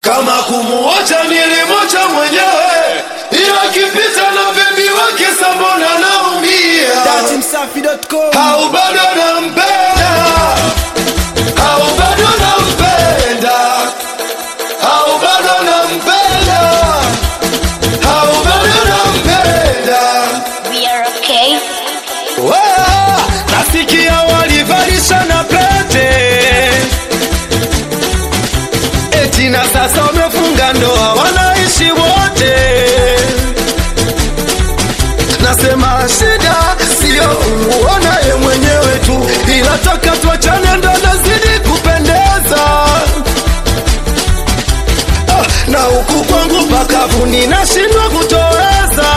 kama kumuacha nilimwacha mwenyewe, ila kipita na bebi wake sambona naumia, datimsafi.com au bado nampenda, au bado nampenda, au bado nampenda, au bado nampenda. We are okay. Wea, nasikia walivalishana pete eti na sasa wamefunga ndoa wanaishi wote nasema shida sio uonaye mwenyewe tu ila toka tuachane ndo nazidi kupendeza ah, na huku kwangu pakavu ninashindwa kutoweza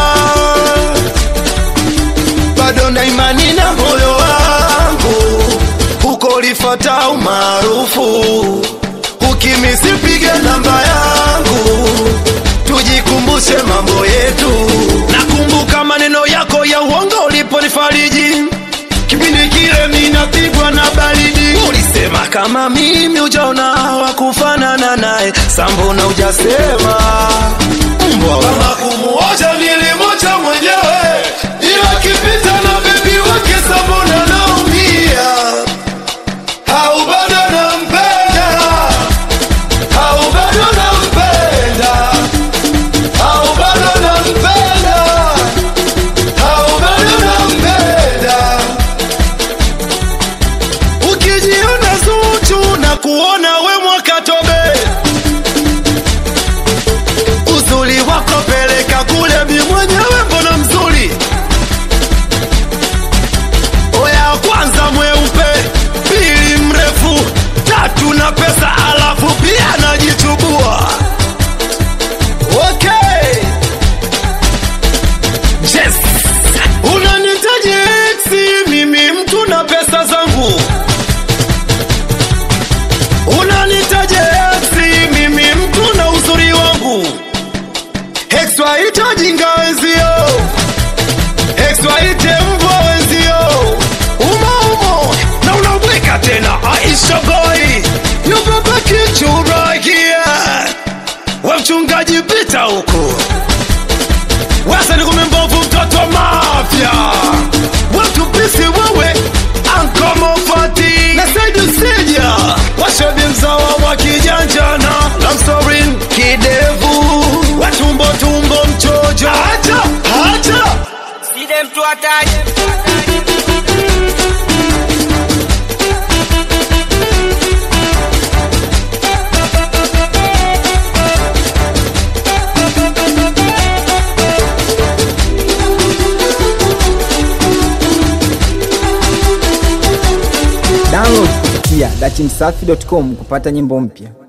bado na imani na moyo wangu huko lifata umaarufu ukimisipige namba yangu tujikumbushe mambo yetu nakumbuka maneno yako ya uongo uliponifariji kipindi kile minapigwa na baridi ulisema kama mimi ujaona wakufanana naye sambona ujasema mbwa kama kumuoja nilimwacha mwenyewe ila kipita na bebi wake sambona naumia au bado nampenda au bado nampenda au bado nampenda au bado nampenda ukijiona zuchu na kuona we mwakatobe uzuri wako peleka kule mi mwenyewe mbona mzuri oya kwanza mweupe pili mrefu tatu na pesa alafu pia najichubua okay. yes. unanitaji eksi mimi mtu na pesa zangu unanitaje eksi mimi mtu na uzuri wangu ex waite wajinga wenzio ex waite mbwa wenzio umaumo na unabweka tena aisha boy yubaba kichuragia we mchungaji pita huku wasa ni kumembovu mtoto wa mafya watupisi wewe ankomofati na saidi usija washobi mzawa wa kijanjana lamsorin kidevu watumbo tumbo mchojo acha acha side mtu ataje download kupitia datimsafi.com kupata nyimbo mpya